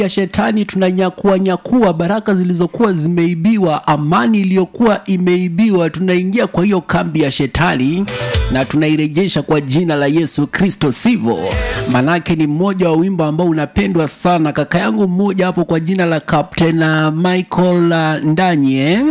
ya shetani tunanyakua nyakua baraka zilizokuwa zimeibiwa amani iliyokuwa imeibiwa tunaingia kwa hiyo kambi ya shetani na tunairejesha kwa jina la yesu kristo sivyo manake ni mmoja wa wimbo ambao unapendwa sana kaka yangu mmoja hapo kwa jina la captain uh, michael uh, ndanye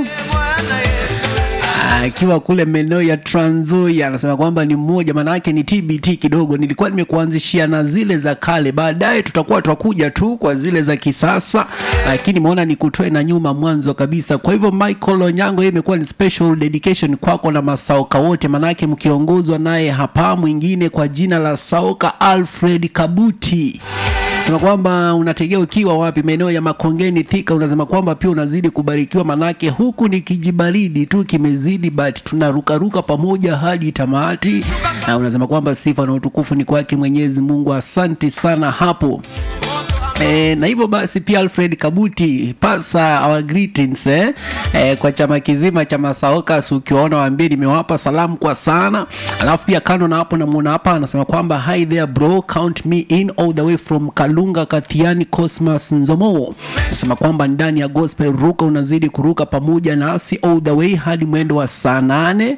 akiwa kule maeneo ya Tranzoia anasema kwamba ni mmoja, maana yake ni TBT kidogo. Nilikuwa nimekuanzishia na zile za kale, baadaye tutakuwa twakuja tu kwa zile za kisasa, lakini maona nikutoe na nyuma mwanzo kabisa. Kwa hivyo Michael Onyango, hii imekuwa ni special dedication kwako na masaoka wote, maanake mkiongozwa naye hapa mwingine kwa jina la Saoka Alfred Kabuti sema kwamba unategea ukiwa wapi maeneo ya makongeni thika unasema kwamba pia unazidi kubarikiwa manake huku ni kijibaridi tu kimezidi but tunarukaruka pamoja hadi tamati na unasema kwamba sifa na utukufu ni kwake mwenyezi mungu asante sana hapo E, na hivyo basi pia Alfred Kabuti pasa our greetings eh? E, kwa chama kizima cha Masaokas ukiwaona waambie nimewapa salamu kwa sana. Alafu pia kando na hapo namuona hapa anasema kwamba hi there bro count me in all the way from Kalunga Kathiani Cosmas Nzomo. Anasema kwamba ndani ya gospel ruka unazidi kuruka pamoja nasi all the way hadi mwendo wa saa nane.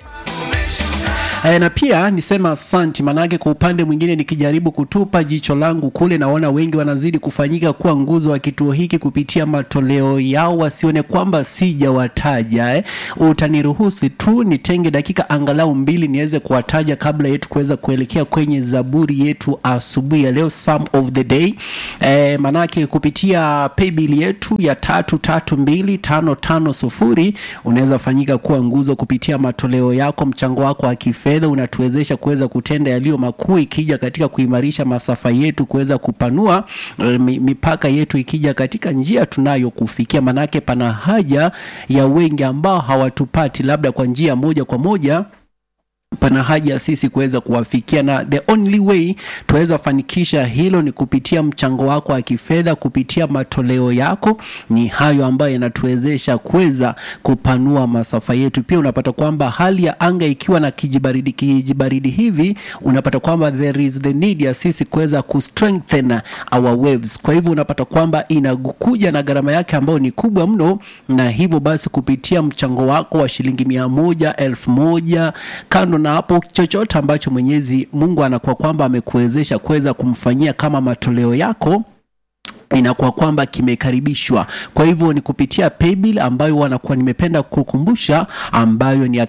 E, na pia nisema asanti, manake kwa upande mwingine nikijaribu kutupa jicho langu kule, naona wengi wanazidi kufanyika kuwa nguzo wa kituo hiki kupitia matoleo yao, wasione kwamba sijawataja. Eh, utaniruhusu tu nitenge dakika angalau mbili niweze kuwataja kabla yetu kuweza kuelekea kwenye zaburi yetu asubuhi ya leo, Psalm of the day. E, manake kupitia paybill yetu ya tatu tatu mbili tano tano sufuri unaweza fanyika kuwa nguzo kupitia matoleo yako, mchango wako wa kifedha fedha unatuwezesha kuweza kutenda yaliyo makuu ikija katika kuimarisha masafa yetu kuweza kupanua eh, mi- mipaka yetu ikija katika njia tunayokufikia manake pana haja ya wengi ambao hawatupati labda kwa njia moja kwa moja pana haja ya sisi kuweza kuwafikia na the only way tuweza fanikisha hilo ni kupitia mchango wako wa kifedha kupitia matoleo yako ni hayo ambayo yanatuwezesha kuweza kupanua masafa yetu pia unapata kwamba hali ya anga ikiwa na kijibaridi kijibaridi hivi unapata kwamba there is the need ya sisi kuweza kustrengthen our waves kwa hivyo unapata kwamba inakuja na gharama yake ambayo ni kubwa mno na hivyo basi kupitia mchango wako wa shilingi mia moja elfu moja kando na hapo chochote ambacho mwenyezi mungu anakuwa kwamba amekuwezesha kuweza kumfanyia kama matoleo yako inakuwa kwamba kimekaribishwa kwa hivyo ni kupitia paybill ambayo wanakuwa nimependa kukumbusha ambayo ni ya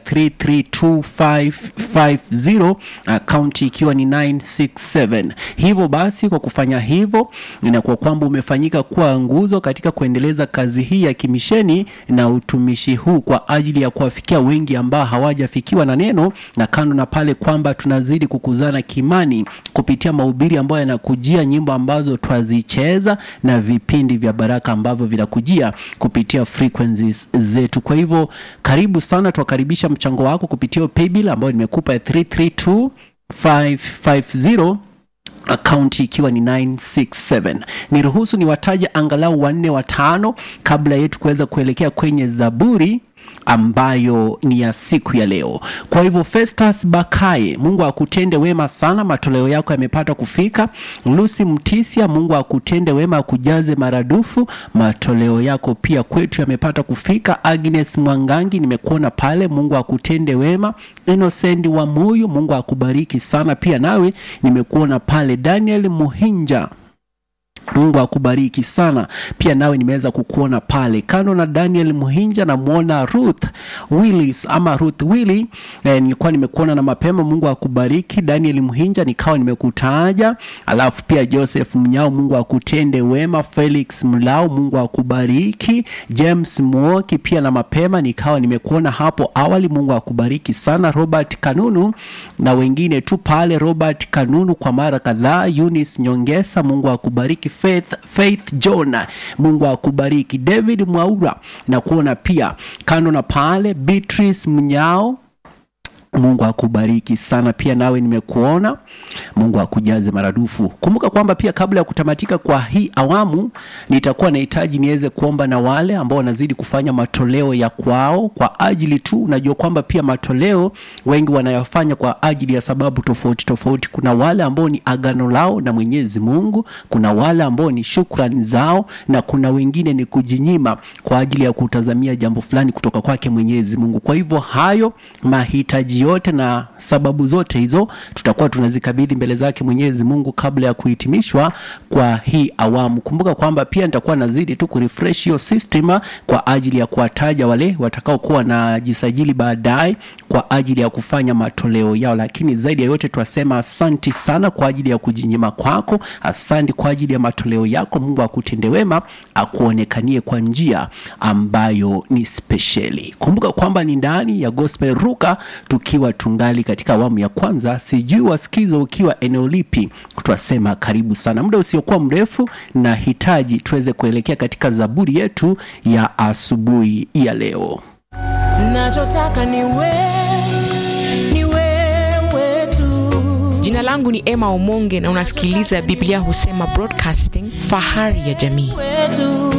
332550 akaunti ikiwa ni 967 hivyo basi kwa kufanya hivyo inakuwa kwamba umefanyika kuwa nguzo katika kuendeleza kazi hii ya kimisheni na utumishi huu kwa ajili ya kuwafikia wengi ambao hawajafikiwa na neno na kando na pale kwamba tunazidi kukuzana kimani kupitia mahubiri ambayo yanakujia nyimbo ambazo twazicheza na vipindi vya baraka ambavyo vinakujia kupitia frequencies zetu kwa hivyo karibu sana twakaribisha mchango wako kupitia hiyo paybill ambayo nimekupa ya 332550 akaunti ikiwa ni 967 niruhusu niwataje angalau wanne watano kabla yetu kuweza kuelekea kwenye zaburi ambayo ni ya siku ya leo kwa hivyo festus bakaye mungu akutende wema sana matoleo yako yamepata kufika lusi mtisia mungu akutende wema akujaze maradufu matoleo yako pia kwetu yamepata kufika agnes mwangangi nimekuona pale mungu akutende wema innocent wa moyo mungu akubariki sana pia nawe nimekuona pale daniel muhinja mungu akubariki sana pia nawe nimeweza kukuona pale kando na daniel muhinja namwona ruth willis ama ruth willi eh, nilikuwa nimekuona na mapema mungu akubariki daniel muhinja nikawa nimekutaja alafu pia joseph mnyao mungu akutende wema felix mlao mungu akubariki james muoki pia na mapema nikawa nimekuona hapo awali mungu akubariki sana robert kanunu na wengine tu pale robert kanunu kwa mara kadhaa eunice nyongesa mungu akubariki faith, faith john mungu akubariki david mwaura na kuona pia kando na pale beatrice mnyao Mungu akubariki sana pia, nawe nimekuona. Mungu akujaze maradufu. Kumbuka kwamba pia kabla ya kutamatika kwa hii awamu, nitakuwa nahitaji niweze kuomba na wale ambao wanazidi kufanya matoleo ya kwao kwa ajili tu. Unajua kwamba pia matoleo wengi wanayafanya kwa ajili ya sababu tofauti tofauti. Kuna wale ambao ni agano lao na Mwenyezi Mungu, kuna wale ambao ni shukrani zao, na kuna wengine ni kujinyima kwa ajili ya kutazamia jambo fulani kutoka kwake Mwenyezi Mungu. Kwa hivyo hayo mahitaji yote na sababu zote hizo tutakuwa tunazikabidhi mbele zake Mwenyezi Mungu kabla ya kuhitimishwa kwa hii awamu. Kumbuka kwamba pia nitakuwa nazidi tu kurefresh hiyo system kwa ajili ya kuwataja wale watakaokuwa wanajisajili baadaye kwa ajili ya kufanya matoleo yao, lakini zaidi ya yote twasema asanti sana kwa ajili ya kujinyima kwako, asanti kwa ajili ya matoleo yako. Mungu akutende wema, akuonekanie kwa njia ambayo ni spesheli. Kumbuka kwamba ni ndani ya Gospel Ruka tukiwa tungali katika awamu ya kwanza. Sijui wasikiza ukiwa eneo lipi, twasema karibu sana. Muda usiokuwa mrefu, na hitaji tuweze kuelekea katika zaburi yetu ya asubuhi ya leo. nachotaka ni wewe, ni wewe tu. Jina langu ni Emma Omonge na unasikiliza Biblia Husema Broadcasting, fahari ya jamii. wetu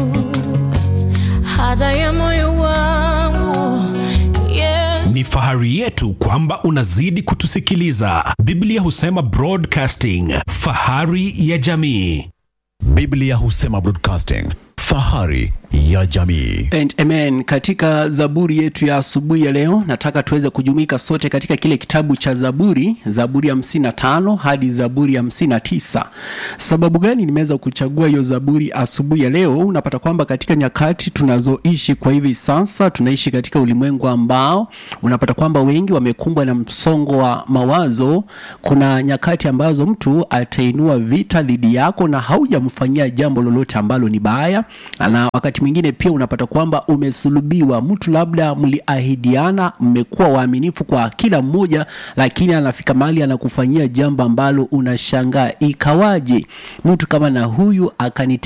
haja ya moyo wangu yes. Ni fahari yetu kwamba unazidi kutusikiliza. Biblia husema Broadcasting, fahari ya jamii. Biblia husema Broadcasting, fahari ya jamii. And amen. Katika zaburi yetu ya asubuhi ya leo, nataka tuweze kujumuika sote katika kile kitabu cha Zaburi, Zaburi ya hamsini na tano hadi Zaburi ya hamsini na tisa. Sababu gani nimeweza kuchagua hiyo zaburi asubuhi ya leo? Unapata kwamba katika nyakati tunazoishi kwa hivi sasa, tunaishi katika ulimwengu ambao unapata kwamba wengi wamekumbwa na msongo wa mawazo. Kuna nyakati ambazo mtu atainua vita dhidi yako na haujamfanyia jambo lolote ambalo ni baya, na wakati mwingine pia unapata kwamba umesulubiwa. Mtu labda mliahidiana, mmekuwa waaminifu kwa kila mmoja, lakini anafika mahali anakufanyia jambo ambalo unashangaa, ikawaje mtu kama na huyu akani